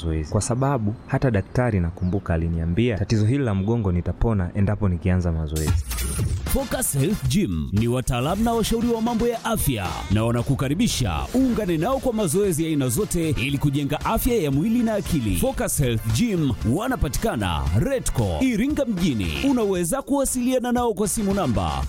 mazoezi, kwa sababu hata daktari nakumbuka aliniambia tatizo hili la mgongo nitapona endapo nikianza mazoezi. Focus Health Gym ni wataalamu na washauri wa mambo ya afya na wanakukaribisha uungane nao kwa mazoezi ya aina zote ili kujenga afya ya mwili na akili. Focus Health Gym wanapatikana Redco Iringa mjini. Unaweza kuwasiliana nao kwa simu namba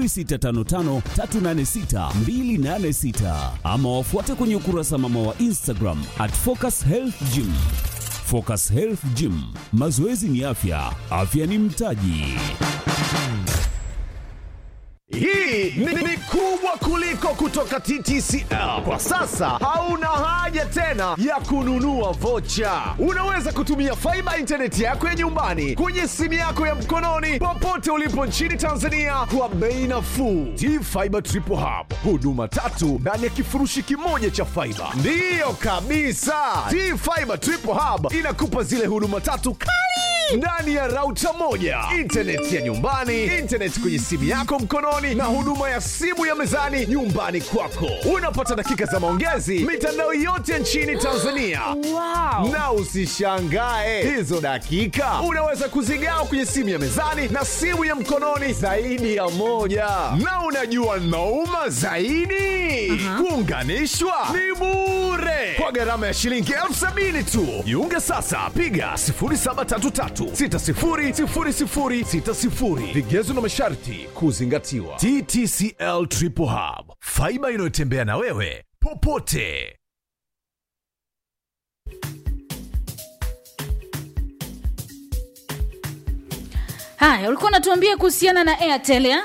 0655386286 ama wafuate kwenye ukurasa mama wa Instagram at Focus Health Gym. Focus Health Gym, mazoezi ni afya, afya ni mtaji. Hii ni, ni kubwa kuliko kutoka TTCL. Kwa sasa hauna haja tena ya kununua vocha. Unaweza kutumia faiba intaneti yako ya nyumbani kwenye simu yako ya mkononi popote ulipo nchini Tanzania kwa bei nafuu. T-Fiber Triple Hub, huduma tatu ndani ya kifurushi kimoja cha faiba. Ndiyo kabisa, T-Fiber Triple Hub inakupa zile huduma tatu kali ndani ya rauta moja, intaneti ya nyumbani, intaneti kwenye simu yako mkononi, na huduma ya simu ya mezani nyumbani kwako. Unapata dakika za maongezi mitandao yote nchini Tanzania. Wow. Na usishangae hizo dakika unaweza kuzigawa kwenye simu ya mezani na simu ya mkononi zaidi ya moja. Na unajua nauma zaidi, kuunganishwa ni bure kwa gharama ya shilingi elfu sabini tu. Jiunge sasa, piga 0733600060. Vigezo na masharti kuzingatiwa. TTCL Triple Hub, faiba inayotembea na wewe popote. Haya, ulikuwa unatuambia kuhusiana na Airtel ya?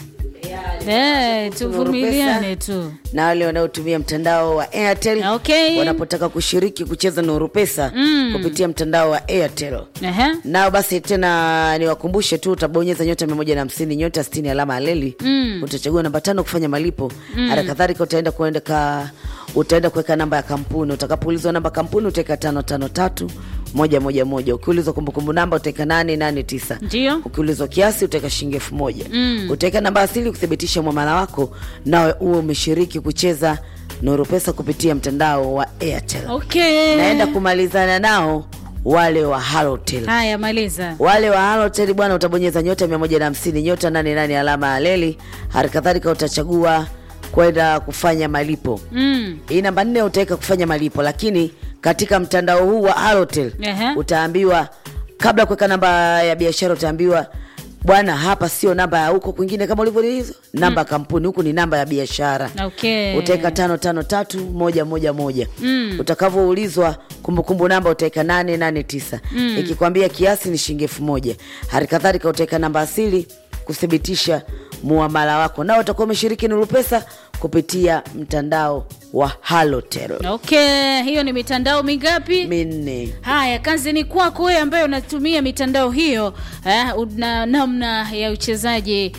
Eh, tuvumiliane tu. na wale wanaotumia mtandao wa Airtel Okay. wanapotaka kushiriki kucheza Nuru Pesa kupitia mtandao wa Airtel. Ehe. Nao basi tena niwakumbushe tu, utabonyeza nyota mia moja na hamsini nyota sitini alama ya leli utachagua namba tano kufanya malipo. Hali kadhalika utaenda kuendeka utaenda kuweka namba ya kampuni. Utakapoulizwa namba kampuni utaweka tano tano tatu moja moja moja. Ukiulizwa kumbukumbu namba utaweka nane nane tisa. Ndio. Ukiulizwa kiasi utaweka shilingi elfu moja. Utaweka namba asili kuthibitisha mwamala wako, nawe uwe umeshiriki kucheza Nuru Pesa kupitia mtandao wa Airtel. Okay. Naenda kumalizana nao wale wa Halotel. Haya, maliza. Wale wa Halotel bwana, utabonyeza nyota 150 nyota 88 alama ya leli. Hali kadhalika utachagua kwenda kufanya malipo. Mm. Hii namba nne utaweka kufanya malipo, lakini katika mtandao huu wa Halotel Ehe. utaambiwa kabla ya kuweka namba ya biashara utaambiwa bwana, hapa sio namba ya huko kwingine kama ulivyoelezwa, namba ya kampuni, huku ni namba ya biashara Okay. utaweka tano tano tatu moja moja moja utakavyoulizwa kumbukumbu namba utaweka nane nane tisa ikikwambia kiasi ni shilingi elfu moja hali kadhalika utaweka namba asili kuthibitisha muamala wako nao utakuwa umeshiriki Nuru Pesa kupitia mtandao wa Halotel Okay, hiyo ni mitandao mingapi? minne Haya, kazi ni kwako wewe ambaye unatumia mitandao hiyo eh, una namna ya uchezaji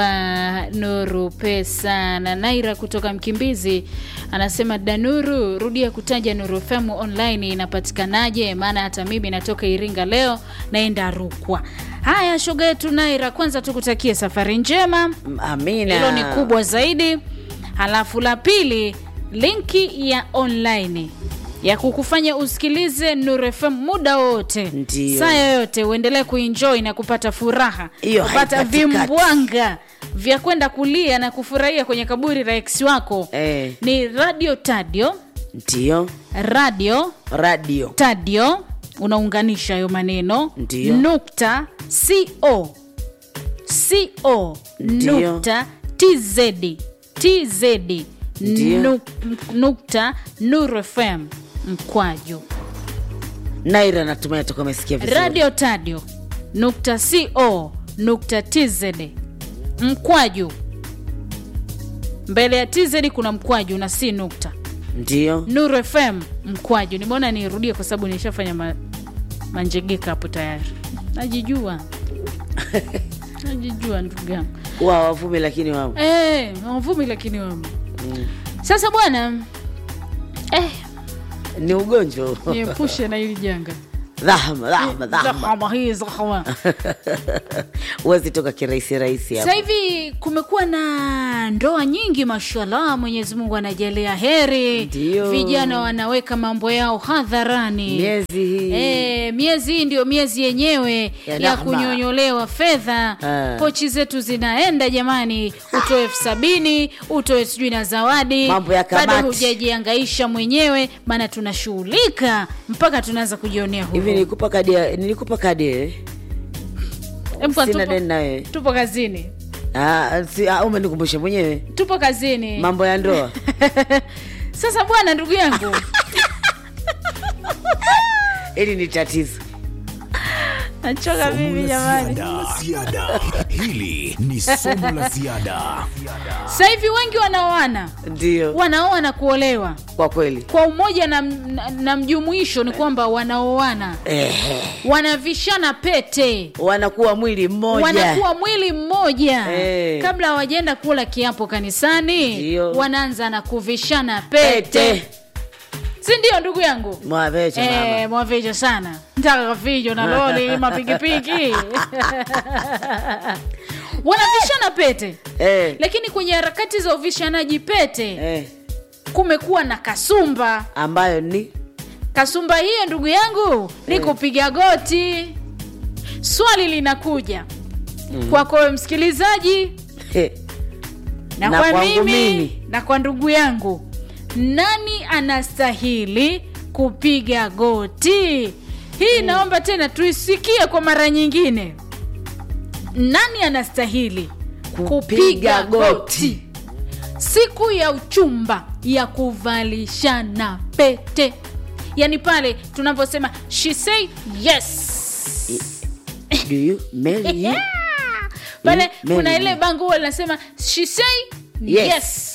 wa Nuru Pesa. Na Naira kutoka Mkimbizi anasema Danuru, rudia kutaja Nuru FM online inapatikanaje? Maana hata mimi natoka Iringa leo naenda Rukwa. Haya, shoga yetu Naira, kwanza tukutakie safari njema amina hilo ni kubwa zaidi. Halafu la pili, linki ya online ya kukufanya usikilize Nuru FM muda wote, Ndiyo. saa yoyote, uendelee kuenjoy na kupata furaha, Hiyo kupata haikatikati. vimbwanga vya kwenda kulia na kufurahia kwenye kaburi la ex wako Eh. ni radio tadio ndio radio radio tadio unaunganisha hayo maneno Ndiyo. nukta co co Ndiyo. nukta tz tz Ndiyo. nuk- nukta nuru fm mkwaju Naira natumai atakuwa amesikia vizuri radio tadio nukta co nukta tz mkwaju mbele ya tz kuna mkwaju na si nukta ndio Nuru FM mkwaju. Nimeona nirudie kwa sababu nishafanya ma, manjegeka hapo tayari. Najijua, najijua ndugu yangu wa wavumi lakini wao eh, wavumi lakini wamo. Sasa bwana eh, ni ugonjwa niepushe na hili janga dhahma dhahma dhahma Zahama hii zahama. huwezi toka kirahisi rahisi Sasa hapo hivi kumekuwa na ndoa nyingi, mashallah, Mwenyezi Mungu anajalia heri. Ndio. Vijana wanaweka mambo yao hadharani. miezi hii E, miezi hii ndio miezi yenyewe Ya ya, rahma. kunyonyolewa fedha. Ah. Pochi zetu zinaenda jamani, utoe elfu sabini utoe sijui na zawadi, Mambo ya bado kamati. hujajiangaisha mwenyewe, maana tunashughulika mpaka tunaanza kujionea hivi huruma. nilikupa kadi ya- nilikupa kadi eh? Em, kwa sina tupo- deni nawe tupo kazini, Ah, si, ah, umenikumbusha mwenyewe tupo kazini. mambo ya ndoa Sasa bwana, ndugu yangu hili ni tatizo nachoka mimi jamani. ziada hili ni somo la ziada Sasa hivi wengi wanaoana ndio wanaoa na kuolewa kwa kweli kwa umoja na, na, na mjumuisho ni kwamba wanaoana Ehe. wanavishana pete wanakuwa mwili mmoja wanakuwa mwili mmoja Eh. kabla hawajaenda kula kiapo kanisani Ndio. wanaanza na kuvishana pete, pete si ndio ndugu yangu mwavecha Eh, mama mwavijo sana ntaka kafijo na loli mapikipiki wanavishana pete Eh, lakini kwenye harakati za uvishanaji pete eh, kumekuwa na kasumba ambayo ni kasumba hiyo ndugu yangu ni kupiga goti swali linakuja kwako wewe msikilizaji eh, na, Na kwa kwangu mimi, mimi. na kwa ndugu yangu nani anastahili kupiga goti hii naomba tena tuisikie kwa mara nyingine nani anastahili Kupiga goti. siku ya uchumba ya kuvalishana pete yaani pale tunavyosema she say yes do you marry you? pale Mm, kuna Mary. ile bango huwa linasema she say Yes. yes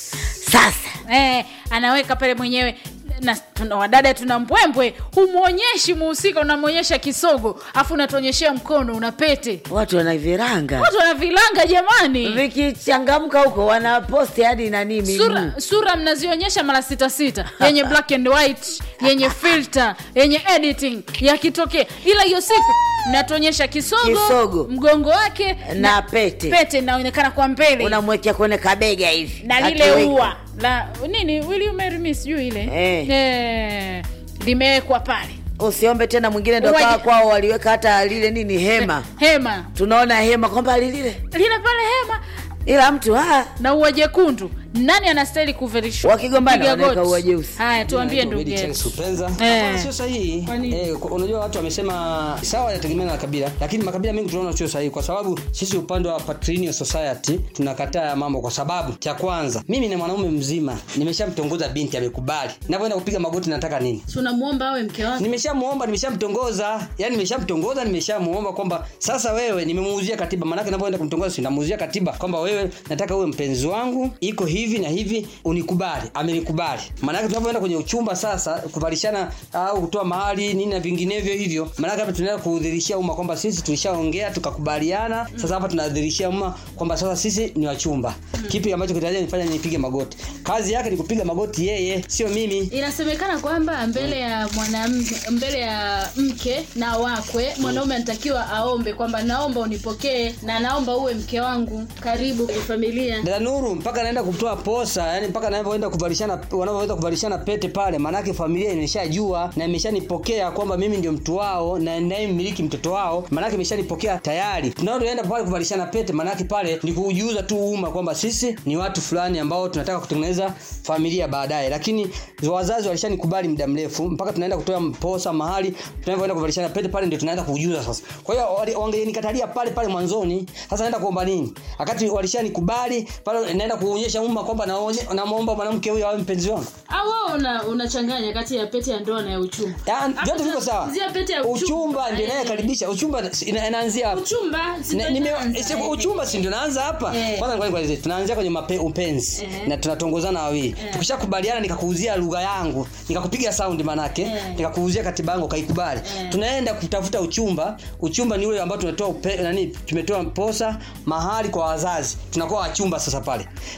sasa eh, anaweka pale mwenyewe na tuna, wadada tuna mbwembwe humwonyeshi muhusika unamwonyesha kisogo afu unatuonyeshea mkono una pete watu wanaviranga watu wanavilanga jamani vikichangamka huko wanaposti hadi nanii miguu sura, sura mnazionyesha mara sita sita yenye black and white yenye filter yenye editing yakitokea ila hiyo siku mnatuonyesha kisogo, Kisogo. mgongo wake na pete pete inaonekana kwa mbele unamwekea kwenye kabega hivi na lile Akiweka. ua la nini will you marry me sijui ile Eh. Eh, limewekwa pale usiombe tena mwingine ndo Waje- kawa kwao waliweka hata lile nini hema hema tunaona hema kwamba lilile lile pale hema ila mtu ah, na ua jekundu nani anastahili kuverishwa Wakigombana Piga wanaweka goti. ua jeusi. haya tuambie Naitwa ndugu Obedi yetu Charles Upenza. Eh. Hapana, sio sahihi Kwa nini? eh, kwa- unajua watu wamesema sawa inategemeana na kabila lakini makabila mengi tunaona sio sahihi kwa sababu sisi upande wa Patrinian Society tunakataa ya mambo kwa sababu cha kwanza mimi ni mwanaume mzima nimeshamtongoza binti amekubali ninapoenda kupiga magoti nataka nini tunamwomba awe mke wake nimeshamuomba nimeshamtongoza yani nimeshamtongoza nimeshamuomba kwamba sasa wewe nimemuuzia katiba maanake napoenda kumtongoza sinamuuzia katiba kwamba wewe nataka uwe mpenzi wangu iko hivi na hivi unikubali amenikubali maanake tunapoenda kwenye uchumba sasa kuvalishana au kutoa mahali nini na vinginevyo hivyo maanake hapa tunaenda kuudhirishia umma kwamba sisi tulishaongea tukakubaliana sasa hapa tunadhirishia umma kwamba sasa sisi ni wachumba kipi ambacho kitajia nifanya nipige magoti kazi yake ni kupiga magoti yeye sio mimi inasemekana kwamba mbele ya mwanamke mbele ya mke na wakwe mwanaume anatakiwa aombe kwamba naomba unipokee na naomba uwe mke wangu karibu kwenye familia dada nuru mpaka naenda kutoa posa yani mpaka naenda kuvalishana wanavyoenda kuvalishana pete pale maanake familia imeshajua na imeshanipokea kwamba mimi ndio mtu wao na naye mmiliki mtoto wao maanake imeshanipokea tayari tunaoenda pale kuvalishana pete maanake pale ni kuujuza tu umma kwamba sisi ni watu fulani ambao tunataka kutengeneza familia baadaye lakini wazazi walishanikubali muda mrefu mpaka tunaenda kutoa posa mahali tunavyoenda kuvalishana pete pale ndio tunaenda kuujuza sasa kwa hiyo wali- wangenikatalia pale pale mwanzoni sasa naenda kuomba nini wakati walishanikubali pale naenda kuonyesha umma kwamba naonye- namwomba mwanamke huyo awe mpenzi wangu au wewe una, unachanganya kati ya pete ya ndoa na ya uchumba Ya, vyote viko sawa zia pete ya uchumba. uchumba ndio Eh. inayekaribisha uchumba ina- inaanzia hapa uchumba si Na- ndio nime- inaanza, si- eh. uchumba si ndio naanza hapa Eh. kwanza ngoja nikwambie, tunaanzia kwenye mape, upenzi Eh. na tunatongozana wawili tukishakubaliana nikakuuzia lugha yangu nikakupiga sound manake Eh. nikakuuzia katiba yangu ukaikubali Eh. tunaenda kutafuta uchumba uchumba ni ule ambao tunatoa upe, nani tumetoa posa mahali kwa wazazi tunakuwa wachumba sasa pale kwenye ku-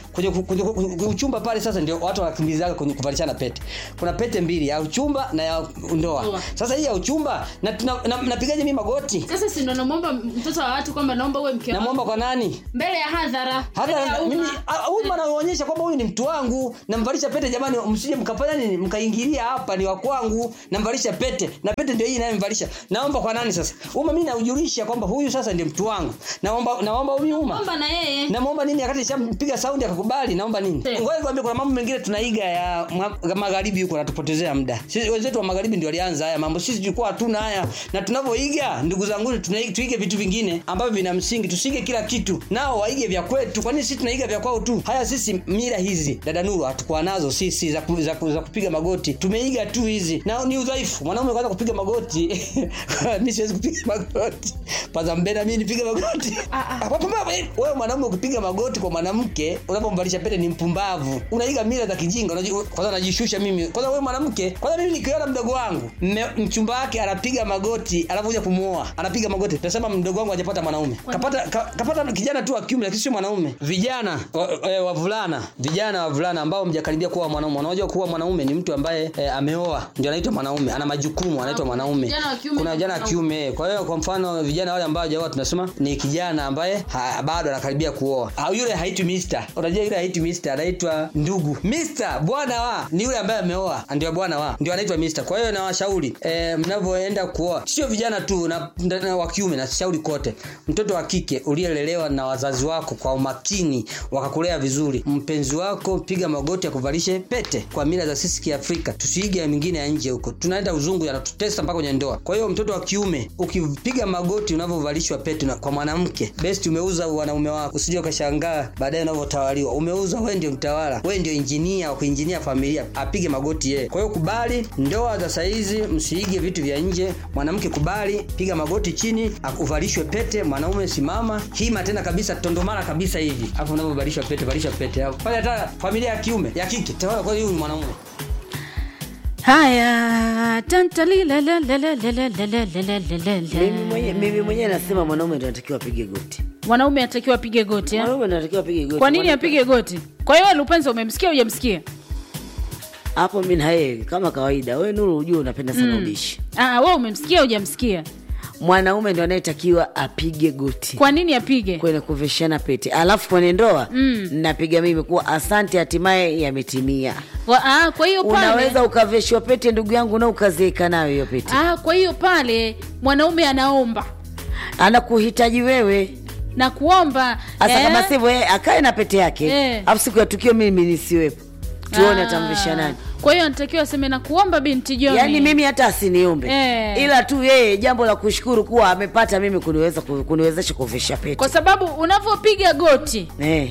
kwenye, kwenye uchumba pale sasa ndio watu wanakimbizaga kwenye kuvalishana pete kuna pete mbili ya uchumba na ya ndoa Ndoa. sasa hii ya uchumba na tuna- na- napigaje mimi magoti sasa si ndo namwomba mtoto wa watu kwamba naomba uwe mke wangu namwomba kwa nani mbele ya hadhara mbele ya hata umma. mimi ah, huyu anaonyesha kwamba huyu ni mtu wangu namvalisha pete jamani msije mkafanya nini mkaingilia hapa ni wa kwangu namvalisha pete na pete ndio hii inayomvalisha naomba kwa nani sasa uma mimi naujulisha kwamba huyu sasa ndio mtu wangu naomba naomba huyu uma omba na yeye namwomba nini wakati shampiga saundi akakubali naomba nini Eh. ngoja nikwambie kuna mambo mengine tunaiga ya ma- magharibi huko natupotezea muda sisi wenzetu wa magharibi ndio walianza haya mambo sisi tulikuwa hatuna haya na tunavyoiga ndugu zangu tunai- tuige vitu vingine ambavyo vina msingi tusige kila kitu nao waige vya kwetu kwa nini sisi tunaiga vya kwao tu haya sisi mila hizi dada nuru hatukuwa nazo sisi za, ku, za, ku, za kupiga magoti tumeiga tu hizi na ni udhaifu mwanaume kwanza kupiga magoti mi siwezi kupiga magoti paza mbena mi nipige magoti Pumbavu, eh, wewe mwanaume ukipiga magoti kwa mwanamke unapomvalisha pete ni mpumbavu unaiga mila za kijinga unaji- kwanza najishusha mimi kwanza wewe mwanamke kwanza mimi nikiona mdogo wangu mme- mchumba wake anapiga magoti anakuja kumuoa anapiga magoti tasema mdogo wangu hajapata mwanaume kapata ka, kapata kijana tu wa kiume lakini sio mwanaume vijana wa- eh, wavulana vijana wavulana ambao mjakaribia kuwa mwanaume unajua kuwa mwanaume ni mtu ambaye eh, ameoa ndio anaitwa mwanaume ana majukumu anaitwa mwanaume Vijana wa kiume kuna ni vijana wa mwanaume. kiume kwa hiyo kwa mfano vijana wale ambao hawajaoa tunasema ni kijana ambaye ha, bado anakaribia kuoa au yule haitwi mister unajua yule haitwi mister anaitwa ndugu mister bwana wa ni yule ambaye ameoa ndio bwana wa ndio anaitwa mister kwa hiyo nawashauri e, mnavyoenda kuoa sio vijana tu na, na, na wa kiume na shauri kote mtoto wa kike uliyelelewa na wazazi wako kwa umakini wakakulea vizuri mpenzi wako piga magoti akuvalishe pete kwa mila za sisi kiafrika tusiige ya mingine ya nje huko tunaenda uzungu yanatutesa mpaka kwenye ndoa kwa hiyo mtoto wa kiume ukipiga magoti unavyovalishwa pete na, kwa mwanamke best umeuza wanaume wako usije ukashangaa baadaye unavyotawaliwa umeuza wewe ndio mtawala wewe ndio injinia wa kuinjinia familia apige magoti yeye kwa hiyo kubali ndoa za saizi msiige vitu vya nje mwanamke kubali piga magoti chini uvalishwe pete mwanaume simama hima tena kabisa tondomara kabisa hivi hapo unavyovalishwa pete valishwa pete hapo pale hata familia ya kiume ya kike tawala kwa hiyo huyu ni mwanaume haya mimi mwenye- mimi mwenyewe nasema mwanaume ndo anatakiwa apige goti mwanaume anatakiwa apige goti eh? mwanaume ndo anatakiwa apige goti kwa nini Mwana- apige goti kwa hiyo lupenzo umemsikia ujamsikia hapo mi na yeye kama kawaida wewe nuru ujue unapenda sana ubishi Ah, we umemsikia ujamsikia mwanaume ndo anayetakiwa apige goti kwa nini apige kwenye kuvishana pete alafu kwenye ndoa mm. napiga mimi kuwa asante hatimaye yametimia Wa- ah, kwa hiyo pale unaweza ukaveshwa pete ndugu yangu na ukazeeka nayo hiyo pete ah, kwa hiyo pale mwanaume anaomba anakuhitaji wewe na kuomba hasa eh, kama sivyo yeye akae na pete yake Eh. alafu siku ya tukio mimi nisiwepo tuone ah, atamvisha nani kwa hiyo anatakiwa aseme na kuomba binti John yaani mimi hata asiniombe Eh. ila tu yeye jambo la kushukuru kuwa amepata mimi kuniweza ku- kuniwezesha kuvisha pete kwa sababu unavyopiga goti eh,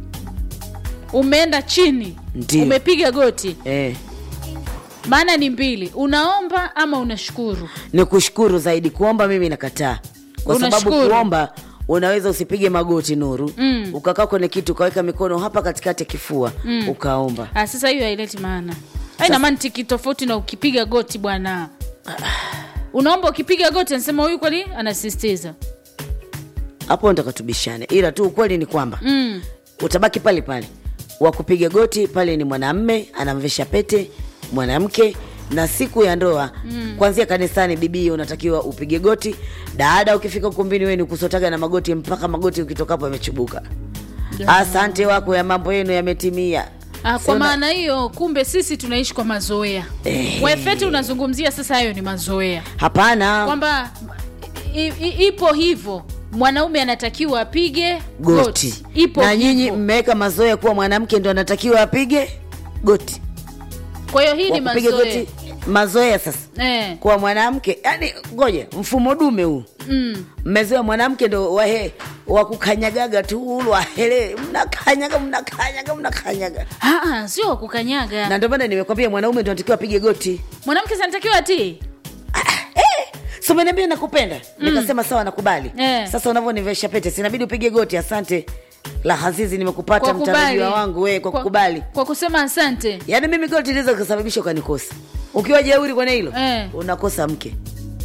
umeenda chini Ndiyo. umepiga goti eh. maana ni mbili unaomba ama unashukuru ni kushukuru zaidi kuomba mimi nakataa kwa sababu Unashukuru. kuomba unaweza usipige magoti nuru Mm. ukakaa kwenye kitu ukaweka mikono hapa katikati ya kifua mm. ukaomba ah, sasa hiyo haileti maana aina mantiki tofauti na ukipiga goti bwana unaomba ukipiga goti anasema huyu kweli anasisitiza hapo ndo katubishane ila tu ukweli ni kwamba mm. utabaki pale pale wa kupiga goti pale ni mwanamme anamvesha pete mwanamke na siku ya ndoa mm. kwanzia kanisani bibii unatakiwa upige goti dada ukifika ukumbini weni kusotaga na magoti mpaka magoti ukitokapo yamechubuka asante wako ya mambo yenu yametimia Ah, kwa Sema- maana hiyo kumbe sisi tunaishi kwa mazoea Eh. wefeti unazungumzia sasa hayo ni mazoea hapana kwamba i- i- ipo hivyo mwanaume anatakiwa apige goti ipo na nyinyi hivyo. mmeweka mazoea kuwa mwanamke ndo anatakiwa apige goti kwa hiyo hii Wa ni kupiga mazoea goti mazoea sasa eh. kwa mwanamke yani ngoja mfumo dume huu mm. mmezoea mwanamke ndo wahe wakukanyagaga tu wahele mnakanyaga mnakanyaga mnakanyaga Ah, ah, sio wa kukanyaga na ndio maana nimekwambia mwanaume ndo anatakiwa apige goti mwanamke sanatakiwa atii so umeniambia nakupenda nikasema sawa nakubali Eh. sasa unavyonivesha pete sinabidi upige goti asante la hazizi nimekupata kwa kubali mtarajiwa wangu we kwa kukubali kwa kusema asante yaani mimi goti liweza kusababisha ukanikosa ukiwa jeuri kwenye hilo Eh. unakosa mke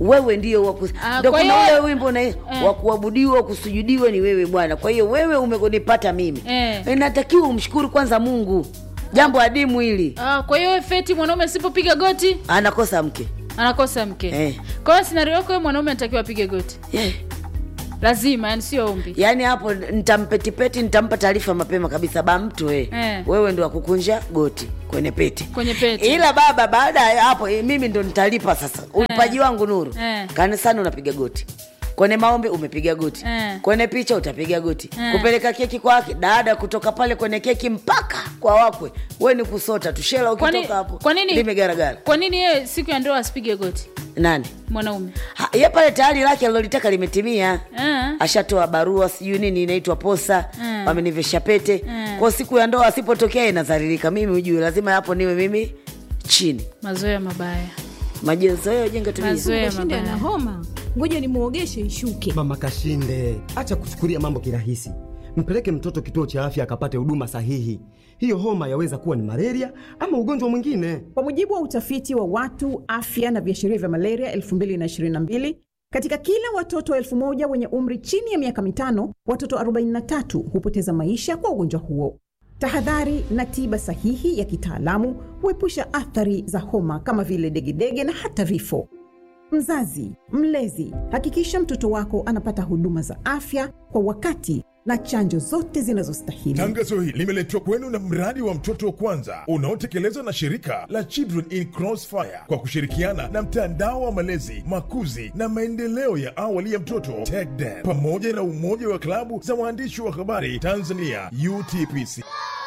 wewe ndio waku... Ah, ndio kwa kuna hiyo- ule wimbo na wa kuabudiwa kusujudiwa ni wewe bwana kwa hiyo wewe umekunipata mimi Eh. inatakiwa umshukuru kwanza mungu jambo adimu hili Ah, kwa hiyo feti mwanaume asipopiga goti anakosa mke anakosa mke Eh. kwa hiyo scenario yako wewe mwanaume anatakiwa apige goti yeah. lazima yani sio ombi yaani hapo nitampetipeti nitampa taarifa mapema kabisa ba mtu eh. Eh. wewe ndo akukunja goti kwenye pete kwenye pete ila baba baada ya hapo eh, mimi ndo nitalipa sasa ulipaji wangu nuru Eh. kanisani unapiga goti kwenye maombi umepiga goti Eh. kwenye picha utapiga goti Eh. kupeleka keki kwake dada kutoka pale kwenye keki mpaka kwa wakwe we ni kusota tushela Kwani- ukitoka hapo kwa nini limegaragara kwa nini yeye siku ya ndoa asipige goti nani mwanaume Ha, ye pale tayari lake alilolitaka limetimia Ah. ashatoa barua sijui nini inaitwa posa Mm. wamenivesha pete Mm. kwa siku ya ndoa asipotokea inadharirika mimi ujue lazima hapo niwe mimi chini mazoea mabaya majenzoeo jenga tabia Mazoea Kashinde ana mabaya homa, ngoja nimuogeshe ishuke. Mama Kashinde, acha kuchukulia mambo kirahisi. Mpeleke mtoto kituo cha afya akapate huduma sahihi. Hiyo homa yaweza kuwa ni malaria ama ugonjwa mwingine. Kwa mujibu wa utafiti wa watu afya na viashiria vya malaria 2022 katika kila watoto elfu moja wenye umri chini ya miaka mitano, watoto 43 hupoteza maisha kwa ugonjwa huo. Tahadhari na tiba sahihi ya kitaalamu huepusha athari za homa kama vile degedege na hata vifo. Mzazi, mlezi, hakikisha mtoto wako anapata huduma za afya kwa wakati na chanjo zote zinazostahili. Tangazo hili limeletwa kwenu na mradi wa mtoto wa kwanza unaotekelezwa na shirika la Children in Crossfire kwa kushirikiana na mtandao wa malezi, makuzi na maendeleo ya awali ya mtoto TECDEM pamoja na umoja wa klabu za waandishi wa habari Tanzania UTPC.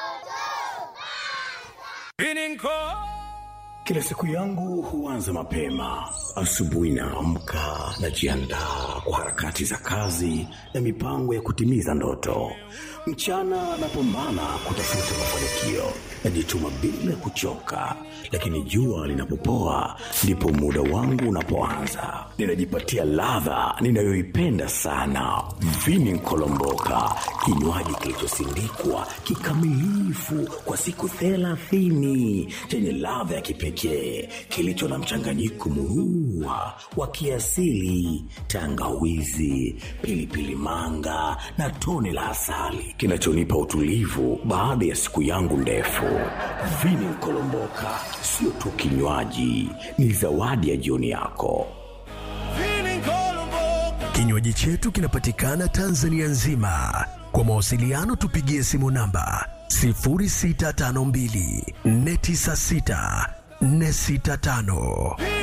Kila siku yangu huanza mapema. Asubuhi naamka, najiandaa kwa harakati za kazi na mipango ya kutimiza ndoto. Mchana napambana kutafuta mafanikio, najituma bila kuchoka, lakini jua linapopoa ndipo muda wangu unapoanza. Ninajipatia ladha ninayoipenda sana, vini nkolomboka, kinywaji kilichosindikwa kikamilifu kwa siku thelathini chenye ladha ya kipekee kilicho na mchanganyiko murua wa kiasili, tangawizi, pilipili manga na tone la asali kinachonipa utulivu baada ya siku yangu ndefu. Vini Nkolomboka sio tu kinywaji, ni zawadi ya jioni yako. Kinywaji chetu kinapatikana Tanzania nzima. Kwa mawasiliano tupigie simu namba 0652 496 465.